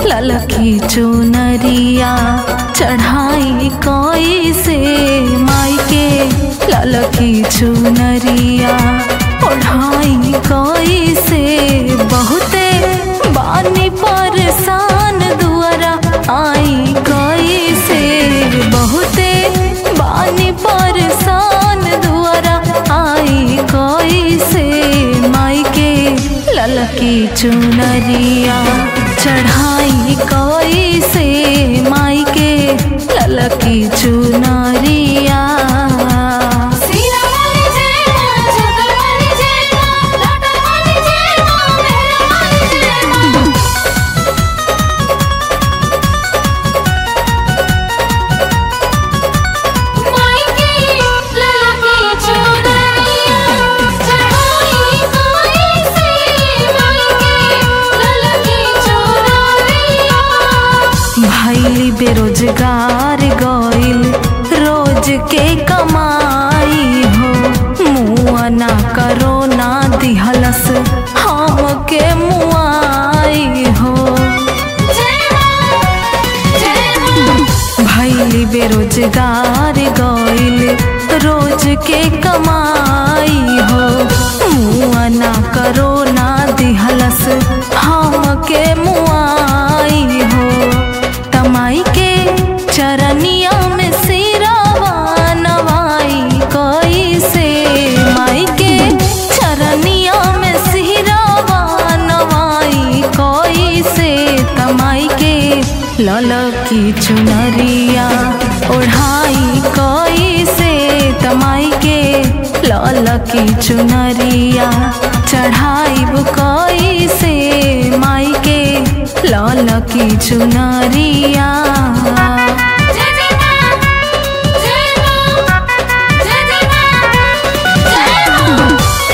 ललकी चुनरिया चढ़ाई कोई से माई के ललकी चुनरिया ओढ़ाई कोई से बहुते बानी परेशान दुआरा आई कोई से बहुते बानी परेशान दुआरा आई कोई से माई के ललकी चुनरिया चढ़ाई कोई से माई के ललकी चुनरिया सीरा वाली जय मां जोता वाली जय मां लाटा वाली जय मां मेहरा वाली जय मां माई की ललकी चुनरिया चढ़ाई कोई से माई की ललकी चुनरिया भैली बेरोजगार गइल रोज के कमाई हो मुआ ना करो ना दिहलस हम के मुआई हो जय मां जय मां भैली बेरोजगार गइल रोज के कमाई हो मुआ ना करो ना दिहलस हम के मुआई हो तमाई के चरनिया में सिरावा नवाई कोई से माई के चरनिया में सिरावा नवाई कोई से तमाई के ललकी चुनरिया ओढ़ाई कोई से तमाई के ललकी चुनरिया चढ़ाई कोई से माई के ललकी चुनरिया जय जय मां जय मां जय जय मां जय मां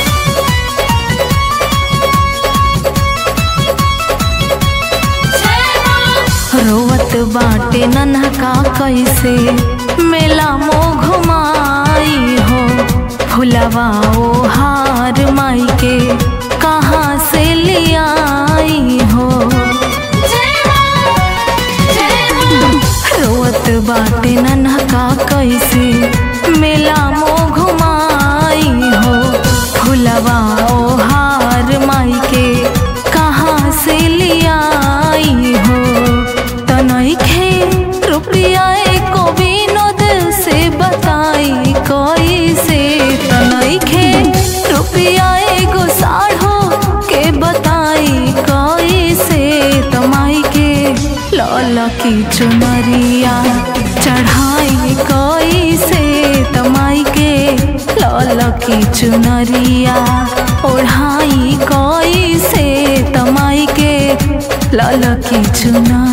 जय मां रोवत बाटे नन्हका कैसे मेला मो घुमाई हो फुलवा ओ हार माई के कहाँ से लियाई हो जय मां जय मां रोवत बाटे नन्हका कैसे मेला मो घुमाई हो फुलवा ओ हार माई के कहाँ से लियाई हो तनखे रुपया को विनोद से बताई कोई से तनखे रुपया एगो साढ़ो के बताई कोई से तमाई के ललकी चुनरिया चढ़ाई कोई से तमाई के ललकी चुनरिया ओढ़ाई कोई से तमाई के ललकी चुनरिया